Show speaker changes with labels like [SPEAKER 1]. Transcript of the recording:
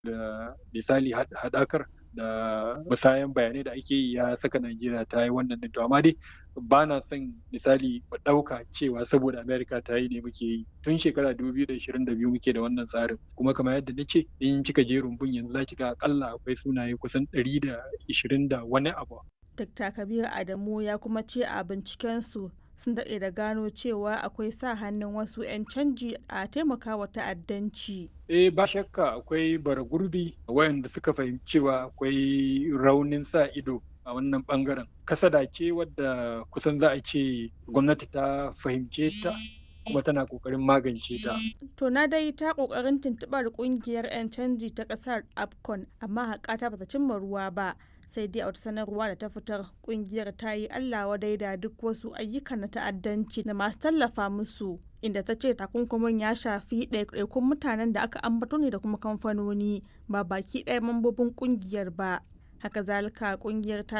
[SPEAKER 1] da misali haɗakar da musayan bayanai da ake yi ya saka Najeriya ta yi wannan din to amma dai ba na son misali mu ɗauka cewa saboda Amerika ta yi ne muke yi tun shekara 2022 muke da wannan tsarin kuma kamar yadda na ce in kika je rumbun yanzu za ki ga akalla akwai sunaye kusan 120 da wani abu.
[SPEAKER 2] Dr. Kabir Adamu ya kuma ce a bincikensu sun daɗe da gano cewa akwai sa hannun wasu 'yan canji a taimakawa ta'addanci.
[SPEAKER 1] Eh ba shakka akwai bara gurbi wayanda suka fahimci cewa akwai raunin sa ido a wannan bangaren. Kasada ce wadda kusan za a ce gwamnati ta fahimce ta kuma tana kokarin magance ta.
[SPEAKER 2] To na dai ta kokarin tuntuɓar kungiyar 'yan canji ta ƙasar AFCON amma haƙata bata cimma ruwa ba. sai dai a wata sanarwa da ta fitar kungiyar ta yi allah wadai da duk wasu ayyukan na ta'addanci da masu tallafa musu inda ta ce takunkumin ya shafi ɗaiɗaikun mutanen da aka ambato ne da kuma kamfanoni ba baki ɗaya mambobin kungiyar ba haka zalika kungiyar ta